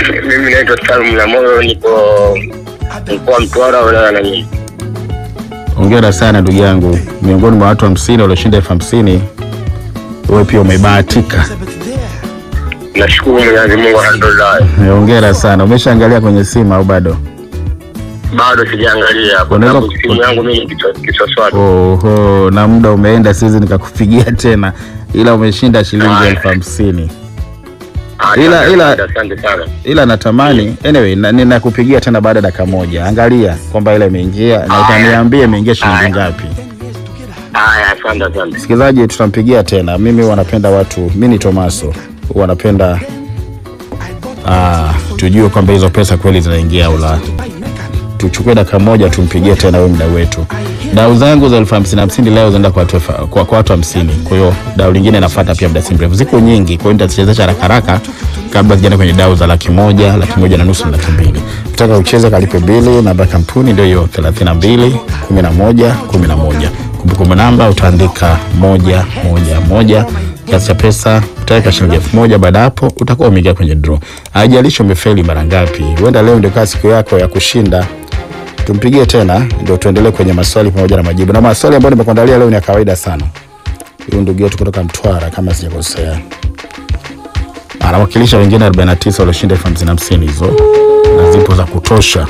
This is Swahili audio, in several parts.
Mimi naitwa Salum la Moyo, niko mkoa Mtwara, wilaya na Nyingi. Hongera sana ndugu yangu, miongoni mwa watu hamsini walioshinda elfu hamsini wewe pia umebahatika. Nashukuru Mwenyezi Mungu, alhamdulillah. Eh, Hongera sana. Umeshaangalia kwenye simu au bado? Bado sijaangalia kwa Unaweza sababu ku- simu yangu mimi ni kichwa- kiswaswadi. Oho, na muda umeenda, siwezi nikakupigia tena, ila umeshinda shilingi Haya. elfu hamsini Asante, ila- ila- asante sana. ila natamani anyway, na- ninakupigia tena baada ya dakika moja. Angalia kwamba ile imeingia na Haya. utaniambia imeingia shilingi Haya. ngapi. Haya, asante, asante. Msikilizaji, tutampigia tena. Mimi wanapenda watu, mi ni Tomaso, wanapenda ah, tujue kwamba hizo pesa kweli zinaingia au la. Tuchukue dakika moja tumpigie tena huyu mdau wetu. Dau zangu za elfu hamsini hamsini leo zinaenda kwa watu elfu- kwa, kwa watu hamsini. Kwa hiyo dau lingine nafuata pia muda si mrefu, ziko nyingi, kwa hiyo nitazichezesha haraka haraka kabla sijaenda kwenye dau za laki moja, laki moja na nusu na laki mbili. Ukitaka ucheze kalipe bili, namba ya kampuni ndio hiyo 32 11 11. Kumbukumbu namba utaandika moja moja moja kiasi cha pesa utaweka shilingi elfu moja baada hapo utakuwa umeingia kwenye draw. Haijalishi umefeli mara ngapi, huenda leo ndio kaa siku yako ya kushinda. Tumpigie tena ndio tuendelee kwenye maswali pamoja na majibu, na maswali ambayo nimekuandalia leo ni ya kawaida sana. Huyu ndugu yetu kutoka Mtwara kama sijakosea, anawakilisha wengine 49 walioshinda elfu hamsini hamsini hizo, na zipo za kutosha.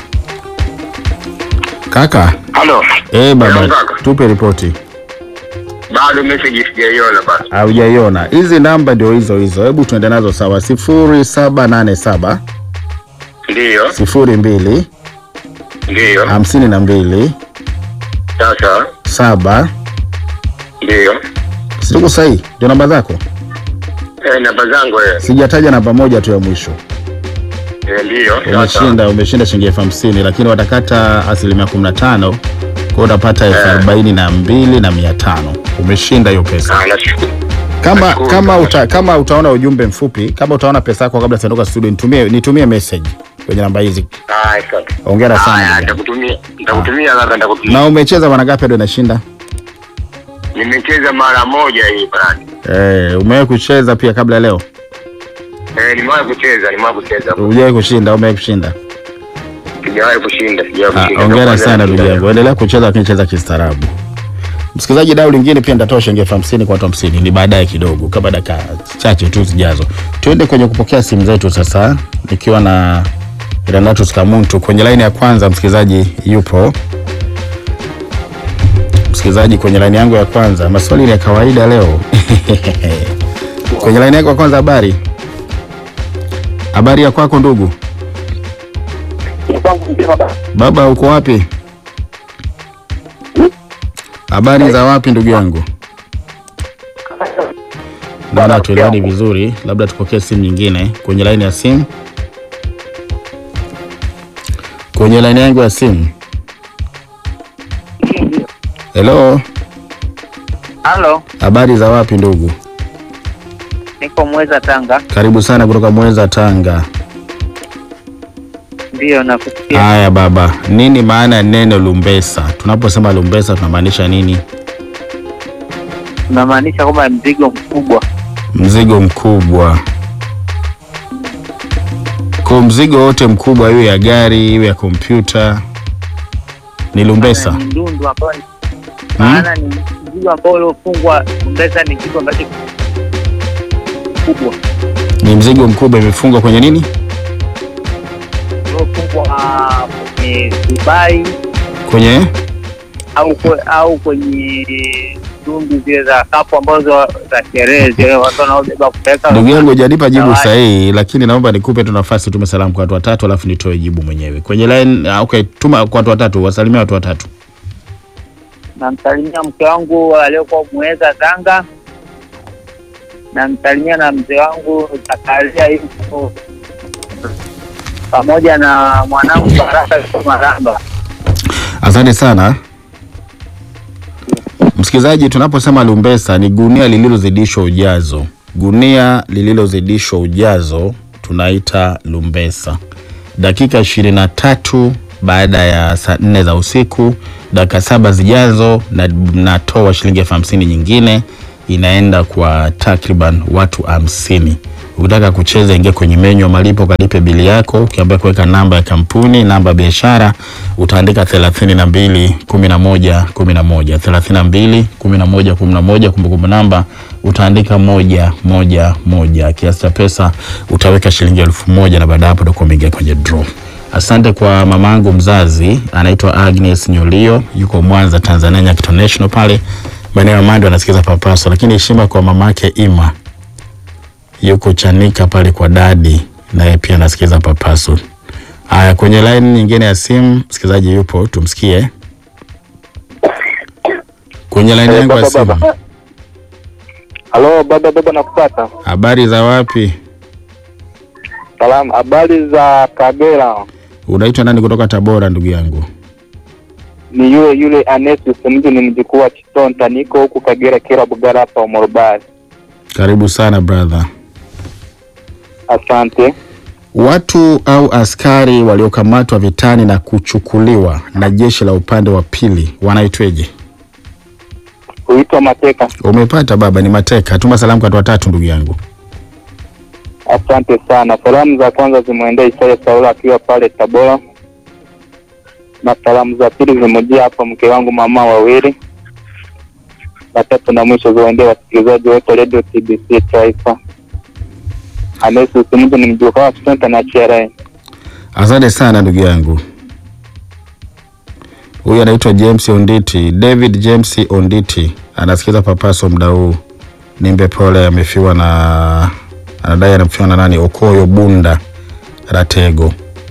Kaka Halo. eh, baba Hello, kaka. tupe ripoti. Bado message sijaiona bado. Haujaiona hizi namba ndio hizo hizo, hebu tuende nazo sawa. sifuri saba nane saba Ndiyo, sifuri mbili ndiyo. hamsini na mbili Sasa, saba ndiyo. siku sahihi, ndio namba zako. Eh, namba zangu eh. Sijataja namba moja tu ya mwisho. Eh, ndiyo. Sasa. Umeshinda, umeshinda shilingi elfu hamsini lakini watakata asilimia kumi na tano kwa hiyo utapata elfu arobaini na mbili na mia tano Umeshinda hiyo pesa. Ah, nashukuru. Kama Nashukuru kama sana. uta, kama utaona ujumbe mfupi, kama utaona pesa yako kabla sijaondoka studio, nitumie nitumie message kwenye namba hizi. Ah, asante. Hongera sana. Haya, ndugu yangu. nitakutumia. Nitakutumia kaka, nitakutumia. Na umecheza mara ngapi ndio inashinda? Nimecheza mara moja hii brad. Eh, umewahi kucheza pia kabla ya leo? Eh, nimewahi kucheza, nimewahi kucheza. Hujawahi kushinda au umewahi kushinda? Sijawahi kushinda, sijawahi Ah, kushinda. Hongera Ndio sana kwanza ndugu nashinda yangu, endelea kucheza lakini cheza kistaarabu. Msikilizaji, dau lingine pia nitatoa shilingi elfu hamsini kwa watu hamsini ni baadaye kidogo, kama dakika chache tu zijazo. Tuende kwenye kupokea simu zetu sasa, nikiwa na Renatus Kamuntu kwenye laini ya kwanza. Msikilizaji yupo msikilizaji kwenye laini yangu ya kwanza. Maswali ni ya kawaida leo kwenye laini yako ya kwanza. Habari, habari ya kwako ndugu baba, uko wapi? Habari za wapi ndugu yangu? Naona tuelewani vizuri, labda tupokee simu nyingine kwenye laini ya simu. Kwenye laini yangu ya simu. Hello, Halo, habari za wapi ndugu? niko Mweza Tanga. Karibu sana kutoka Mweza, Tanga. Ndiyo, nakusikia. Haya baba, nini maana ya neno lumbesa? Tunaposema lumbesa tunamaanisha nini? Unamaanisha kwamba mzigo mkubwa. Mzigo mkubwa. Kwa mzigo wote mkubwa, iwe ya gari iwe ya kompyuta, ni lumbesa. Ni ndundu ambayo ni maana ni mzigo ambao uliofungwa. Mbeza ni kitu ambacho kubwa Ni mzigo mkubwa, imefungwa kwenye nini? uliofungwa kwenye Dubai Kwenye au kwe, au kwenye tundu zile za kapu ambazo za sherehe zile watu wanaobeba kupeleka. ndugu yangu, hujanipa jibu Zawadi. sahihi, lakini naomba nikupe tu nafasi, tume salamu kwa watu watatu, alafu nitoe jibu mwenyewe kwenye line. ah, Okay, tuma kwa watu watatu, wasalimia watu watatu. Namsalimia mke wangu aliyokuwa Mweza Tanga, namsalimia na mzee wangu Zakaria yuko pamoja na mwanangu Baraka yuko Maramba. Asante sana msikilizaji. Tunaposema lumbesa ni gunia lililozidishwa ujazo. Gunia lililozidishwa ujazo tunaita lumbesa. Dakika ishirini na tatu baada ya saa nne za usiku, dakika saba zijazo, na natoa shilingi elfu hamsini nyingine inaenda kwa takriban watu hamsini. Ukitaka kucheza, ingia kwenye menyu ya malipo, kalipe bili yako. Ukiambia kuweka namba ya kampuni, namba ya biashara, utaandika thelathini na mbili kumi na moja kumi na moja thelathini na mbili kumi na moja kumi na moja Kumbukumbu namba utaandika moja moja moja. Kiasi cha pesa utaweka shilingi elfu moja na baada ya hapo utakuwa umeingia kwenye draw. Asante kwa mamangu mzazi anaitwa Agnes Nyolio, yuko Mwanza, Tanzania, Nyakito International pale maeneo ya Mando, anasikiza Papaso. Lakini heshima kwa mamake Ima, yuko Chanika pale kwa dadi, naye pia anasikiza Papaso. Haya, kwenye line nyingine ya simu msikilizaji yupo, tumsikie kwenye line yangu ya baba, simu. baba. Halo baba, baba nakupata. Habari za wapi? Salamu, habari za Kagera? Unaitwa nani kutoka Tabora, ndugu yangu? Ni yule yule Anesus, mtu ni mjukuu wa Chitonta, niko huku Kagera Kera Bugara hapa Umorobari. Karibu sana brother. Asante. Watu au askari waliokamatwa vitani na kuchukuliwa na jeshi la upande wa pili wanaitweje? Huitwa Mateka. Umepata baba, ni mateka. Tuma salamu kwa watu watatu, ndugu yangu. Asante sana. Salamu za kwanza zimwendee Isaya Saulo akiwa pale Tabora, na salamu za pili zimejia hapa mke wangu mama wawili, na tatu na mwisho ziwaendee wasikilizaji wote Radio TBC Taifa. Anesus, mtu ni mjukuu wa Chitonta na Cherai. Asante sana ndugu yangu. Huyu anaitwa James Onditi, David James Onditi anasikiza Papaso muda huu. Nimbe pole, amefiwa na anadai anafiwa na nani? Okoyo Bunda Ratego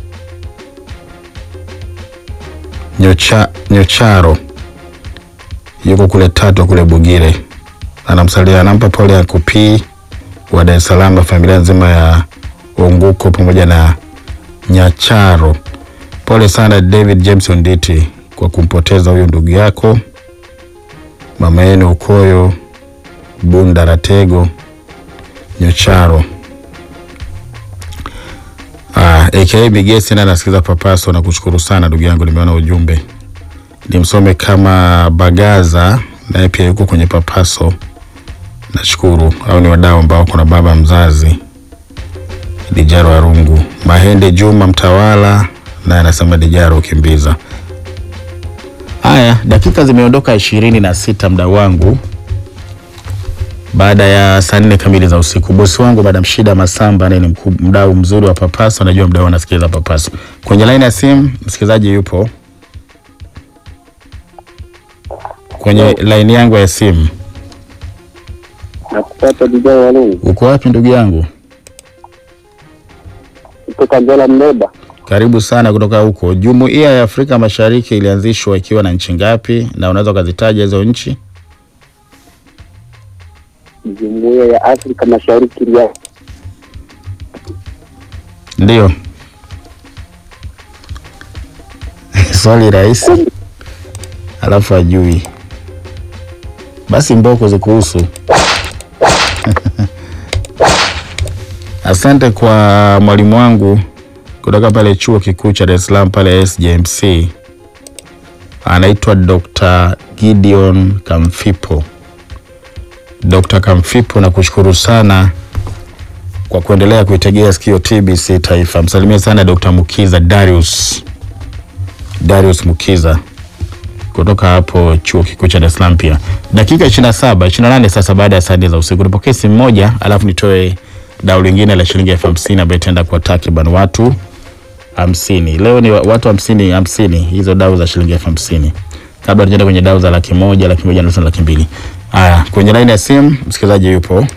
Nyocha, Nyocharo yuko kule Tatu kule Bugire, anamsalia anampa pole ya kupii wa Dar es Salaam na familia nzima ya Onguko pamoja na Nyacharo. Pole sana David James Onditi kwa kumpoteza huyo ndugu yako mama yenu Ukoyo Bunda Ratego Nyocharo. Ah, aka Bigesi na nasikiza Papaso na kushukuru sana ndugu yangu, nimeona ujumbe nimsome kama Bagaza naye pia yuko kwenye Papaso. Nashukuru au ni wadau ambao kuna baba mzazi Dijaro Arungu Mahende Juma Mtawala naye anasema Dijaro ukimbiza. Haya, dakika zimeondoka ishirini na sita mdau wangu, baada ya saa nne kamili za usiku. Bosi wangu Madam Shida Masamba naye ni mkuu- mdau mzuri wa Papaso, najua mdau anasikiliza Papaso. Kwenye laini ya simu msikilizaji yupo kwenye laini yangu ya simu. Nakupata Dijai Walungu Uko wapi ndugu yangu? kutoka Ngela Mleba. Karibu sana kutoka huko. Jumuiya ya Afrika Mashariki ilianzishwa ikiwa na nchi ngapi, na unaweza ukazitaja hizo nchi? Jumuiya ya Afrika Mashariki ya Ndio swali rahisi, alafu ajui. Basi mboko zikuhusu. Asante kwa mwalimu wangu kutoka pale chuo kikuu cha Dar es Salaam pale SJMC, anaitwa Dr. Gideon Kamfipo. Dr. Kamfipo, nakushukuru sana kwa kuendelea kuitegea sikio TBC Taifa. Msalimie sana Dr. Mukiza Darius, Darius Mukiza kutoka hapo chuo kikuu cha Dar es Salaam. Pia dakika 27 28 sasa baada ya saa nne za usiku, nipokee simu moja alafu nitoe dau lingine la shilingi elfu hamsini ambayo itaenda kwa takriban watu hamsini. Leo ni wa- watu hamsini hamsini, hizo dau za shilingi elfu hamsini kabla tujaenda kwenye dau za laki moja, laki moja na nusu na laki mbili. Haya, kwenye laini ya simu msikilizaji yupo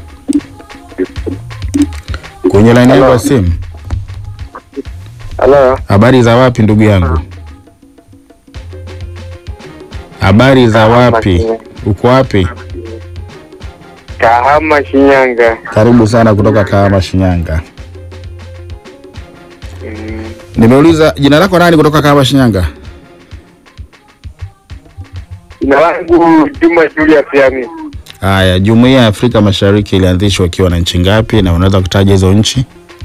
kwenye laini yangu ya simu. Halo, Habari za wapi ndugu yangu? Habari za wapi? Uko wapi? Kahama Shinyanga. Karibu sana kutoka Kahama, Shinyanga. Nimeuliza jina lako nani kutoka Kahama, Shinyanga? Jina langu Juma Julius Yami. Haya, Jumuiya ya Afrika Mashariki ilianzishwa ikiwa na nchi ngapi, na unaweza kutaja hizo nchi?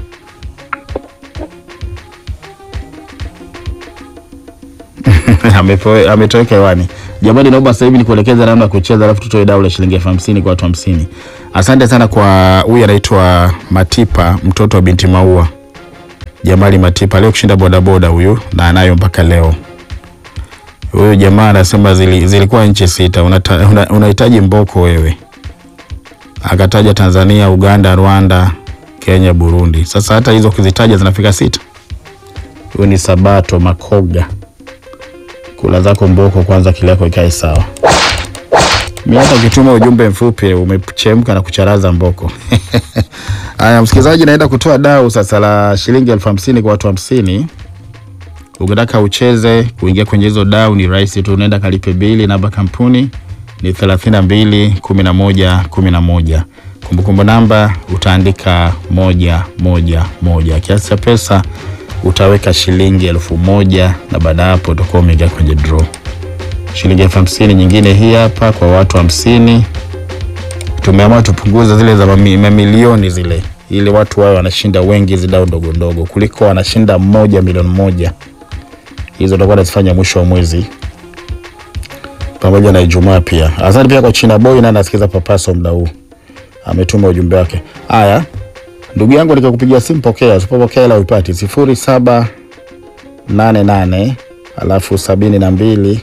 Amepo- ametoweka hewani. Jamani, naomba sasa hivi nikuelekeze namna ya kucheza, alafu tutoe dau la shilingi elfu hamsini kwa watu hamsini. Asante sana kwa huyu anaitwa Matipa, mtoto wa binti Maua, Jamali Matipa, leo kushinda bodaboda huyu na anayo mpaka leo. Huyu jamaa anasema zili, zilikuwa nchi sita, unata- una- unahitaji mboko wewe. Akataja Tanzania, Uganda, Rwanda, Kenya, Burundi. Sasa hata hizo ukizitaja zinafika sita. Huyu ni Sabato Makoga. Kula zako mboko kwanza, akili yako ikae sawa. Mimi hata ukituma ujumbe mfupi umechemka na kucharaza mboko. Haya, msikilizaji, naenda kutoa dau sasa la shilingi elfu hamsini kwa watu hamsini. Ukitaka ucheze kuingia kwenye hizo dau ni rahisi tu, unaenda kalipe bili. Namba kampuni ni 32 11 11. Kumbukumbu namba utaandika moja moja moja. Kiasi cha pesa utaweka shilingi elfu moja na baada ya hapo utakuwa umeingia kwenye draw shilingi elfu hamsini nyingine hii hapa kwa watu hamsini. Tumeamua tupunguze zile za mami- mamilioni zile, ili watu wao wanashinda wengi hizi dau ndogo ndogo kuliko wanashinda mmoja milioni moja. Hizo tutakuwa nazifanya mwisho wa mwezi pamoja na Ijumaa pia. Asante pia kwa China Boy na anasikiza papaso muda huu, ametuma ujumbe wake. Haya, ndugu yangu, nikakupigia simu, pokea. Usipopokea ila uipati sifuri saba nane nane alafu sabini na mbili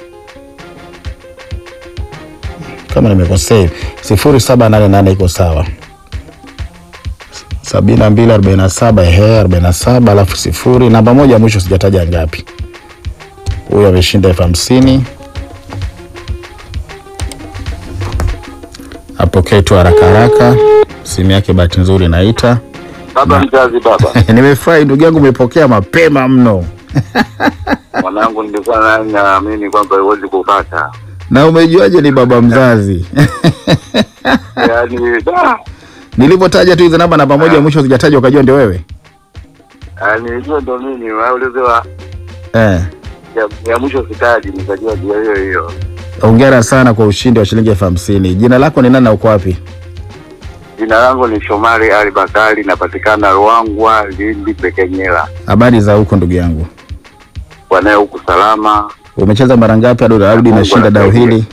kama nimekosea hivi sifuri saba nane nane iko sawa sabini na mbili arobaini na saba ehe arobaini na saba alafu sifuri namba moja ya mwisho sijataja ngapi huyu ameshinda elfu hamsini apokee tu haraka haraka simu yake bahati nzuri inaita Baba mzazi, baba nimefurahi ndugu yangu umepokea mapema mno mwanangu, nilikuwa na- naamini kwamba huwezi kupata na umejuaje ni baba mzazi yaani, da, nilivyotaja tu hizo namba namba moja ya mwisho sijataja ukajua ndio wewe yaani hiyo ndo mimi waulizewa eh. ya, ya mwisho sitaji, nikajua ndio hiyo hiyo. Hongera sana kwa ushindi wa shilingi elfu hamsini. Jina lako ni nani na uko wapi? Jina langu ni Shomari Ali Bakari, napatikana Ruangwa, Lindi, Pekenyela. Habari za huko ndugu yangu, Wanaye huku salama umecheza mara ngapi hadi hadi Mungu unashinda dau anasaidia. hili?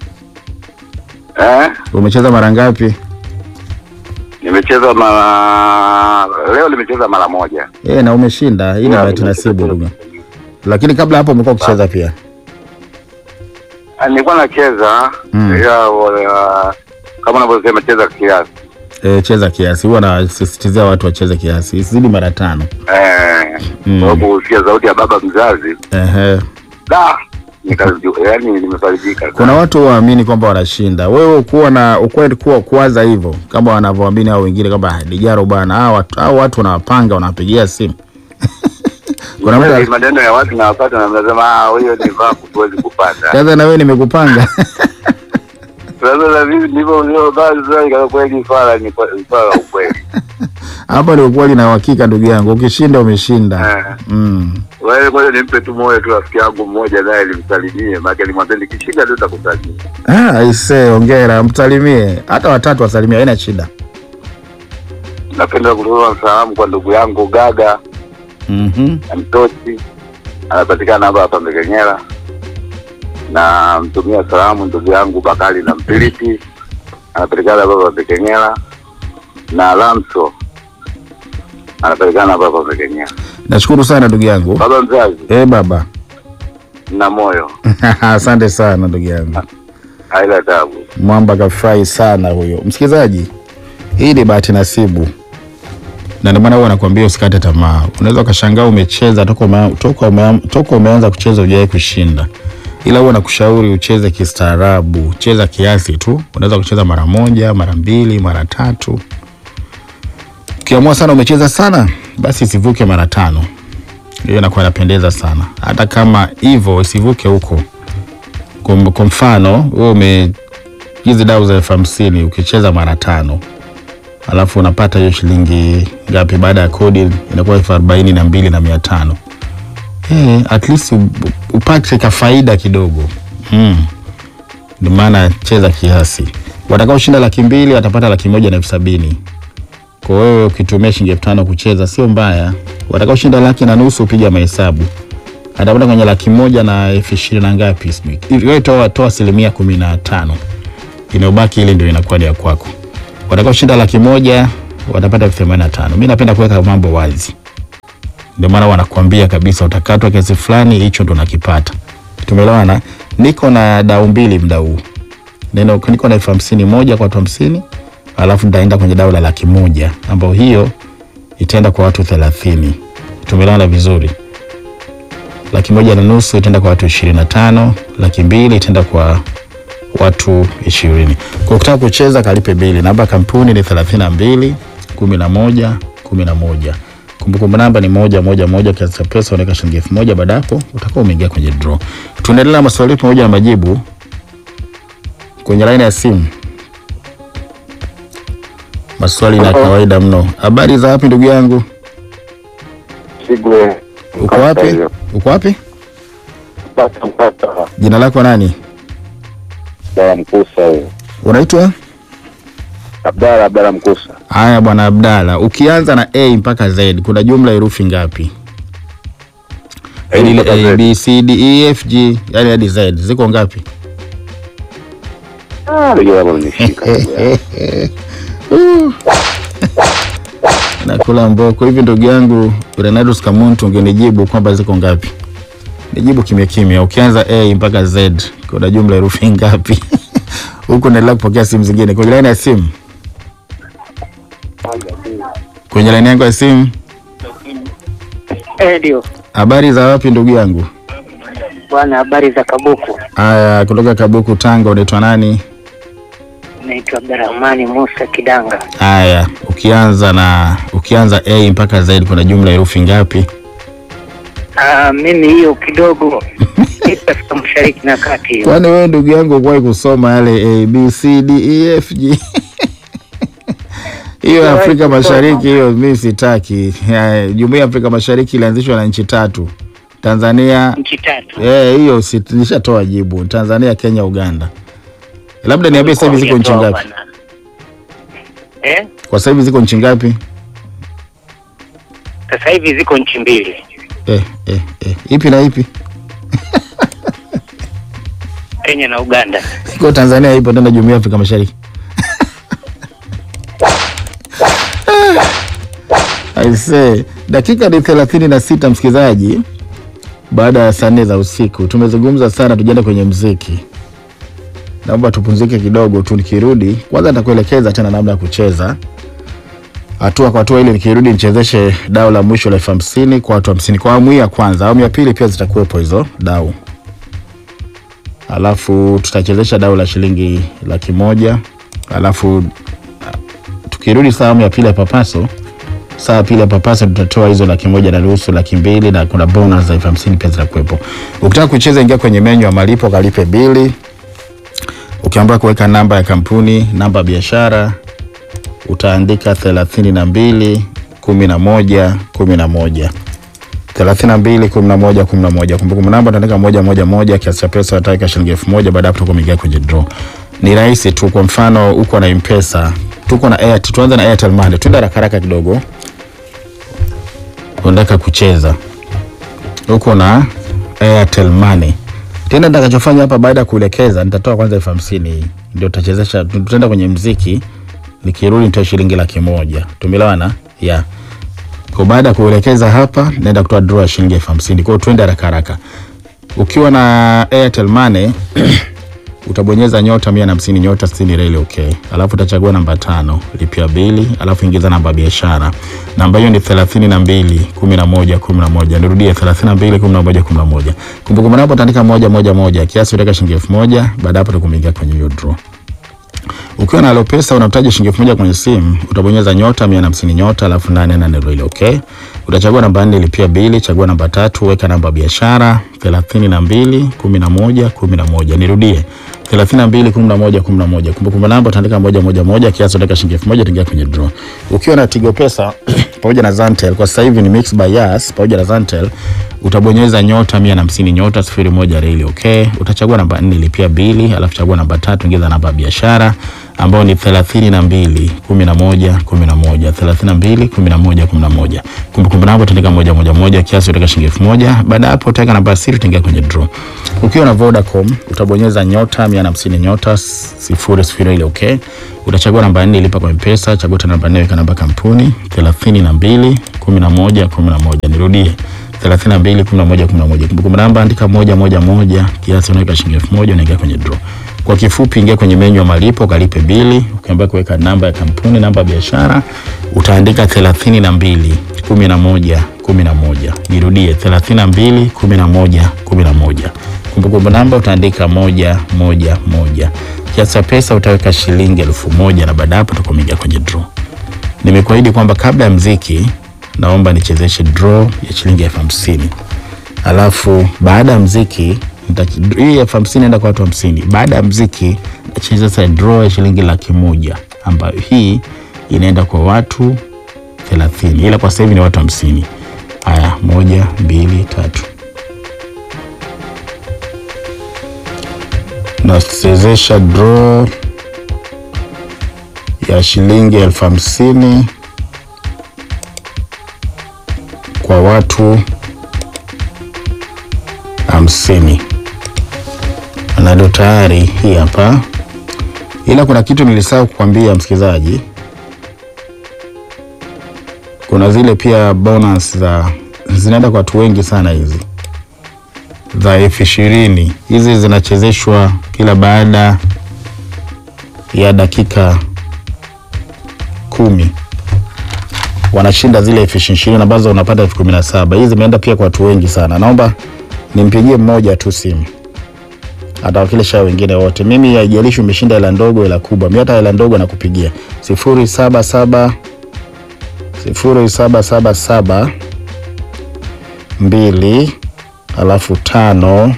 eh? Umecheza mara ngapi? Nimecheza mara leo, nimecheza mara moja. Eh, na umeshinda. Hii ni Yeah, bahati nimecheza nasibu tena. ndugu. Lakini kabla hapo umekuwa ukicheza pia. Ah, Nilikuwa nacheza Mm. ila uh, kama unavyosema cheza kiasi Eh, cheza kiasi. Huwa nasisitizia watu wacheze kiasi. Isizidi mara tano. eh, Mm. kwa sababu kusikia sauti ya baba mzazi Ehe. da nikaju- yaani nimefarijika Kuna watu waamini kwamba wanashinda. Wewe ukuwa na ukweli kuwa kuwaza hivyo kama wanavyoamini hao wengine kwamba "Ah, Lijaro bwana, hao watu hao watu wanawapanga wanawapigia simu. Kuna mtu Ni maneno ya watu nawapata na mnasema ah, huyo ni vaku tuwezi kupata. sasa na wewe nimekupanga. Sasa na mimi ndivyo uliovaa sasa, ikawa kweli swala ni kwa- swala la ukweli. Hapa ni ukweli na uhakika ndugu yangu. Ukishinda umeshinda. Eh. Mm. Wewe kwanza nimpe tu moyo tu rafiki yangu mmoja naye nimsalimie, maana nimwambia nikishinda tu nitakusalimia. Ah, aise, hongera, msalimie. Hata watatu wasalimie, haina shida. Napenda kutoa salamu kwa ndugu yangu Gaga Mhm. na Mtochi, anapatikana hapa hapa Mbekenyela. Na mtumia salamu ndugu yangu Bakari na Mpiliti, anapatikana hapa hapa Mbekenyela. Na Lamso anapatikana hapa hapa Mbekenyela. Nashukuru sana ndugu yangu. Baba mzazi Eh, baba. na moyo Asante sana ndugu yangu. haila tabu. Mwamba kafurahi sana huyo. Msikilizaji, hii ni bahati nasibu. Na ndio maana huwa nakwambia usikate tamaa. Unaweza ukashangaa umecheza toka ume, toka ume, toka umeanza kucheza hujawahi kushinda. Ila huwa nakushauri ucheze kistaarabu, cheza kiasi tu. Unaweza kucheza mara moja, mara mbili, mara tatu. Ukiamua sana umecheza sana, basi isivuke mara tano. Hiyo inakuwa inapendeza sana. Hata kama hivyo isivuke huko. Kwa kwa mfano, wewe ume hizi dau za elfu hamsini ukicheza mara tano alafu unapata hiyo shilingi ngapi? Baada ya kodi inakuwa elfu arobaini na mbili na mia tano Eh, at least u- upate ka faida kidogo mm. Ndio maana cheza kiasi. Watakaoshinda laki mbili watapata laki moja na elfu sabini kwa wewe ukitumia shilingi elfu tano kucheza sio mbaya. Watakaoshinda laki na nusu piga mahesabu atapata kwenye laki moja na elfu ishirini na ngapi sijui. Hivi Wewe toa toa asilimia kumi na tano inayobaki ile ndio inakuwa ni ya kwako. watakaoshinda laki moja watapata elfu themanini na tano. Mi napenda kuweka mambo wazi, ndio maana wanakuambia kabisa utakatwa kiasi fulani, hicho ndo nakipata. Tumeelewana? Niko na dau mbili mda huu, neno niko na elfu hamsini moja kwa watu hamsini, alafu nitaenda kwenye dau la laki moja ambayo hiyo itaenda kwa watu thelathini. Tumeelewana vizuri? Laki moja na nusu itaenda kwa watu ishirini na tano. Laki mbili itaenda kwa watu ishirini. Kwa ukitaka kucheza kalipe bili. Namba ya kampuni ni thelathini na mbili kumi na moja kumi na moja. Kumbukumbu namba ni moja moja moja. Kiasi cha pesa unaweka shilingi elfu moja. Baada hapo utakuwa umeingia kwenye draw. Tunaendelea na maswali pamoja na majibu kwenye laini ya simu. Maswali na kawaida mno. Habari za wapi ndugu yangu? Sigwe. Uko wapi? Uko wapi? Mpata mpata. Jina lako nani? Abdala Mkusa huyo. Unaitwa? Abdala Abdala Mkusa. Haya bwana Abdalla, ukianza na A mpaka Z kuna jumla herufi ngapi? Yaani ile mpaka Z. A B C D E F G yani hadi Z ziko ngapi? Ah, ndio hapo nimeshika. Nakula mboko hivi ndugu yangu Renatus Kamuntu, ungenijibu kwamba ziko ngapi? Nijibu kimya kimya. Ukianza A mpaka Z kuna jumla herufi ngapi? Huku naendelea kupokea simu zingine kwenye laini ya simu. Kwenye laini yangu ya simu. Eh, ndio Habari za wapi ndugu yangu? bwana, habari za Kabuku. Aya, kutoka Kabuku, Tanga. Unaitwa nani? Naitwa Abdurahmani Musa Kidanga. Haya, ukianza na ukianza A mpaka Z kuna jumla herufi ngapi? Ah, mimi hiyo kidogo ipo katika mashariki na kati hiyo. Kwani wewe ndugu yangu ukuwahi kusoma yale A B C D E F G? Hiyo ya Afrika Mashariki hiyo mimi sitaki. Ya, Jumuiya ya Afrika Mashariki ilianzishwa na nchi tatu. Tanzania Nchi tatu. eh, hiyo si nishatoa jibu. Tanzania, Kenya, Uganda. Labda niambie sasa hivi ziko nchi Hujatoa ngapi? bwana. Eh? Kwa sasa hivi ziko nchi ngapi? Sasa hivi ziko nchi mbili. Eh, eh, eh. Ipi na ipi? Kenya na Uganda. Iko Tanzania ipo tena Jumuiya ya Afrika Mashariki. I say, dakika ni thelathini na sita msikilizaji, baada ya saa nne za usiku. Tumezungumza sana, tujaenda kwenye mziki. Naomba tupumzike kidogo tu, nikirudi kwanza nitakuelekeza tena namna ya kucheza hatua kwa hatua, ili nikirudi nichezeshe dau la mwisho la elfu hamsini kwa watu hamsini kwa awamu hii ya kwanza. Awamu ya pili pia zitakuwepo hizo dau alafu tutachezesha dau la shilingi laki moja alafu ah, tukirudi saa awamu ya pili ya papaso saa ya pili ya papaso tutatoa hizo laki moja na nusu laki mbili na kuna bonus za elfu hamsini pia zitakuwepo ukitaka kucheza ingia kwenye menyu ya malipo kalipe bili ukiambiwa kuweka namba ya kampuni namba ya biashara utaandika thelathini na mbili kumi na moja kumi na moja thelathini na mbili kumi na moja kumi na moja kumbukumbu namba utaandika moja moja moja kiasi cha pesa utaweka shilingi elfu moja baada ya hapo utakuwa umeingia kwenye draw ni rahisi tu kwa mfano uko na mpesa tuko na airtel tuanze na airtel money tuende haraka haraka kidogo unataka kucheza uko na airtel money tena nitakachofanya hapa baada ya kuelekeza nitatoa kwanza elfu hamsini ndio tutachezesha tutaenda kwenye mziki nikirudi nitoa shilingi laki moja tumeelewana yeah kwa baada ya kuelekeza hapa naenda kutoa draw ya shilingi elfu hamsini kwao tuende haraka haraka ukiwa na airtel money utabonyeza nyota mia na hamsini nyota sitini reli okay alafu utachagua namba tano lipia bili alafu ingiza namba ya biashara namba hiyo ni thelathini na mbili kumi na moja kumi na moja nirudie thelathini na mbili kumi na moja kumi na moja kumbukumbu namba utaandika moja moja moja kiasi utaweka shilingi elfu moja baada ya hapo utakuingia kwenye hiyo draw ukiwa na Alopesa unahitaji shilingi elfu moja kwenye simu, utabonyeza nyota mia na hamsini nyota alafu nane nane ile okay. Utachagua namba nne lipia bili, chagua namba tatu, weka namba ya biashara thelathini na mbili kumi na moja kumi na moja. Nirudie thelathini na mbili kumi na moja kumi na moja. Kumbukumbu namba utaandika moja moja moja, kiasi utaweka shilingi elfu moja utaingia kwenye draw. Ukiwa na Tigo Pesa pamoja na Zantel, kwa sasa hivi ni Mix by Yas pamoja na Zantel, utabonyeza nyota mia na hamsini nyota sifuri moja reli okay. Utachagua namba nne lipia bili, alafu chagua namba tatu, ingiza namba ya biashara ambao ni thelathini na mbili kumi na moja kumi na moja thelathini na mbili kumi na moja kumi na moja Kumbukumbu namba utaandika moja moja moja, kiasi utaweka shilingi elfu moja Baada ya hapo utaweka namba ya siri, utaingia kwenye draw. Ukiwa na Vodacom utabonyeza nyota mia na hamsini nyota sifuri sifuri ile okay. Utachagua namba nne ilipa kwa M-Pesa, chagua tena namba nne, weka namba kampuni thelathini na mbili kumi na moja kumi na moja Nirudie thelathini na mbili kumi na moja kumi na moja Kumbukumbu namba andika moja moja moja, kiasi unaweka shilingi elfu moja unaingia kwenye draw. Kwa kifupi, ingia kwenye menyu ya malipo, ukalipe bili, ukiambia kuweka namba ya kampuni, namba ya biashara, utaandika thelathini na mbili kumi na moja kumi na moja Nirudie thelathini na mbili kumi na moja kumi na moja Kumbukumbu namba utaandika moja moja moja. Kiasi cha pesa utaweka shilingi elfu moja na baada hapo utakuwa umeingia kwenye draw. Nimekuahidi kwamba kabla ya mziki naomba nichezeshe draw ya shilingi elfu hamsini alafu baada ya mziki nita- hii elfu hamsini enda kwa watu hamsini. Baada ya mziki nachezesha draw ya shilingi laki moja ambayo hii inaenda kwa watu thelathini, ila kwa sasa hivi ni watu hamsini. Haya, moja, mbili, tatu. Nachezesha draw ya shilingi elfu hamsini kwa watu hamsini na ndo tayari hii hapa, ila kuna kitu nilisahau kukwambia msikilizaji. Kuna zile pia bonus za zinaenda kwa watu wengi sana, hizi za elfu ishirini hizi zinachezeshwa kila baada ya dakika kumi wanashinda zile elfu ishirini ambazo unapata elfu kumi na saba Hizi zimeenda pia kwa watu wengi sana. Naomba nimpigie mmoja tu simu atawakilisha wengine wote. Mimi haijalishi umeshinda hela ndogo hela kubwa, mimi hata hela ndogo nakupigia sifuri saba saba sifuri saba saba saba mbili alafu tano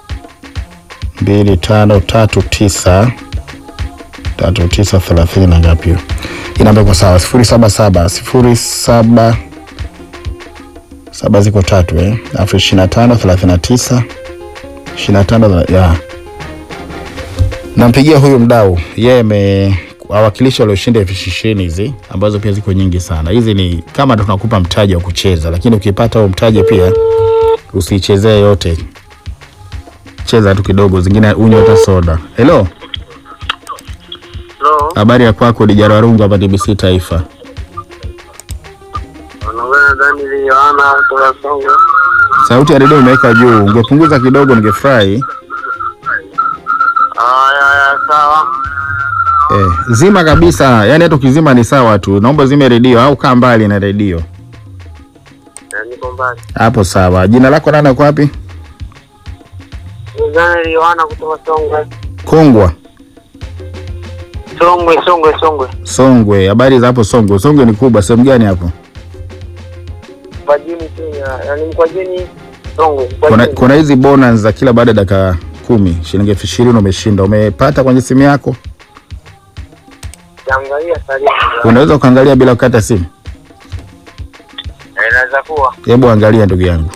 mbili tano tatu tisa tatu tisa thelathini na ngapi hiyo? Hii namba iko sawa, sifuri saba saba sifuri saba saba ziko tatu eh, alafu ishirini na tano thelathini na tisa ishirini na tano ya nampigia huyu mdau, yeye ame wawakilishi walioshinda elfu ishirini hizi ambazo pia ziko nyingi sana. Hizi ni kama tunakupa mtaji wa kucheza, lakini ukipata huo mtaji pia usichezee yote, cheza tu kidogo, zingine unywe hata soda. Hello, Hello, habari ya kwako? Dijara Warungu hapa TBC Taifa. unaongea na Daniel Yohana kutoka Songwe. Sauti ya redio imeweka juu, ungepunguza kidogo ningefurahi. Haya, haya, sawa. Eh, zima kabisa, yaani hata ukizima ni sawa tu. Naomba zime redio au kaa mbali na redio. Eh, Niko mbali. Hapo sawa. Jina lako nani, uko wapi? Ni Daniel Yohana kutoka Songwe. Kongwa, Songwe, Songwe, Songwe. Songwe. Habari za hapo Songwe? Songwe ni kubwa, sehemu gani hapo? Mkwajini Kenya, yaani Mkwajini Songwe. Kuna, Mkwajini. kuna hizi bonus za kila baada ya dakika kumi, shilingi elfu ishirini umeshinda. Umepata kwenye simu yako? Kiangalia salio. Unaweza ukaangalia bila kukata simu? Eh, Inaweza kuwa. Hebu angalia ndugu yangu.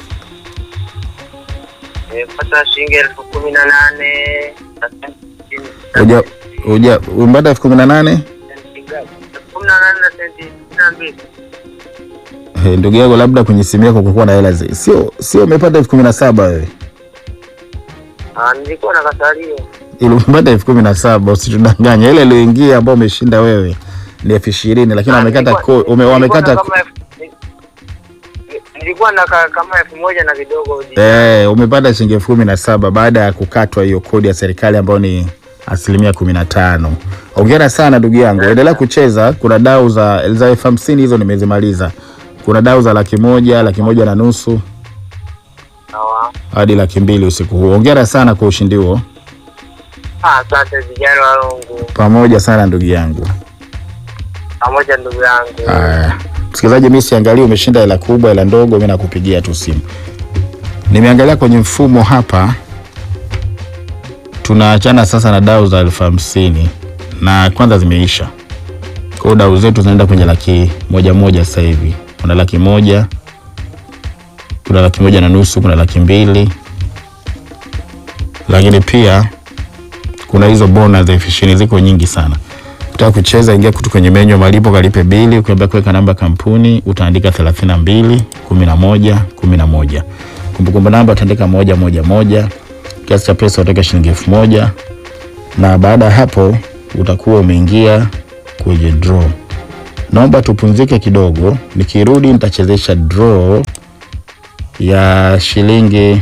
Nimepata shilingi elfu kumi na nane na senti sitini. Uja uja umepata elfu kumi na nane? Senti ngapi? Elfu kumi na nane na senti sitini na mbili. Eh, ndugu yangu, labda kwenye simu yako kulikuwa na hela zi- sio sio, umepata elfu kumi na saba wewe Ah, nilikuwa na kasalio. ili umepata elfu kumi na saba usitudanganye. Ile iliyoingia ambao umeshinda wewe ni elfu ishirini lakini Ah, wamekata nilikuwa- ko- ume, wamekata nilikuwa na ko- kama elfu- ni- nilikuwa na ka- kama elfu moja na kidogo eh, umepata shilingi elfu kumi na saba baada ya kukatwa hiyo kodi ya serikali ambayo ni asilimia kumi na tano. Ongera sana ndugu yangu, endelea kucheza. Kuna dau za za elfu hamsini hizo nimezimaliza. Kuna dau za laki moja, laki moja na nusu sawa. hadi laki mbili usiku huu. Ongera sana kwa ushindi huo, Ah, Asante vijana wa Lungu pamoja sana ndugu yangu. pamoja ndugu yangu. Haya, msikilizaji, mimi siangalia umeshinda hela kubwa hela ndogo, mimi nakupigia tu simu. Nimeangalia kwenye mfumo hapa, tunaachana sasa na dau za elfu hamsini na kwanza zimeisha. Kwa hiyo dau zetu zinaenda kwenye laki moja moja sasa hivi. Kuna laki moja, kuna laki moja na nusu, kuna laki mbili, lakini pia kuna hizo bonus elfu ishirini ziko nyingi sana. Ukitaka kucheza, ingia kutu kwenye menyu ya malipo, kalipe bili, ukiambia kuweka namba kampuni utaandika 32 11 11. Kumbukumbu namba utaandika moja moja moja. Kiasi cha pesa utaweka shilingi elfu moja na baada ya hapo utakuwa umeingia kwenye draw. Naomba tupumzike kidogo, nikirudi nitachezesha draw ya shilingi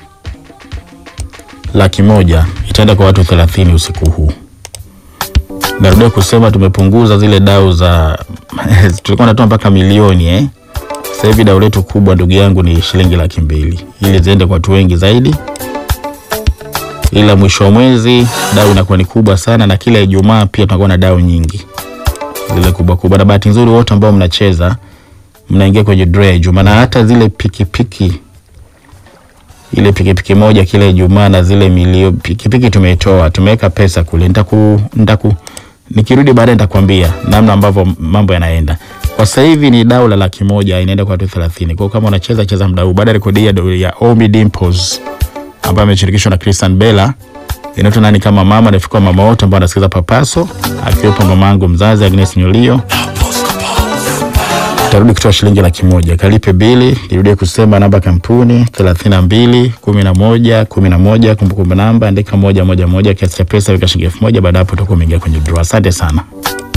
laki moja itaenda kwa watu 30 usiku huu. Narudia kusema tumepunguza zile dau za tulikuwa natoa mpaka milioni eh. Sasa hivi dau letu kubwa ndugu yangu ni shilingi laki mbili ili ziende kwa watu wengi zaidi, ila mwisho wa mwezi dau inakuwa ni kubwa sana, na kila Ijumaa pia tunakuwa na dau nyingi zile kubwa kubwa, na bahati nzuri wote ambao mnacheza mnaingia kwenye draw ya Ijumaa, na hata zile pikipiki ile pikipiki moja kila Ijumaa na zile milio pikipiki tumeitoa, tumeweka pesa kule. Nitaku, nitaku nikirudi baadaye nitakwambia namna ambavyo mambo yanaenda. Kwa sasa hivi ni dau la laki moja inaenda kwa watu 30. Kwa hiyo kama unacheza cheza muda huu, baada ya rekodi ya, ya Omi Dimples ambaye ameshirikishwa na Christian Bella inaitwa nani kama mama, nafika mama wote ambao wanasikiza Papaso, akiwepo mama yangu mzazi Agnes Nyolio tarudi kutoa shilingi laki moja kalipe bili. Nirudie kusema namba kampuni thelathini na mbili kumi na moja kumi na moja kumbukumbu namba andika moja moja moja, kiasi cha pesa weka shilingi elfu moja Baada ya hapo utakuwa umeingia kwenye draw. Asante sana.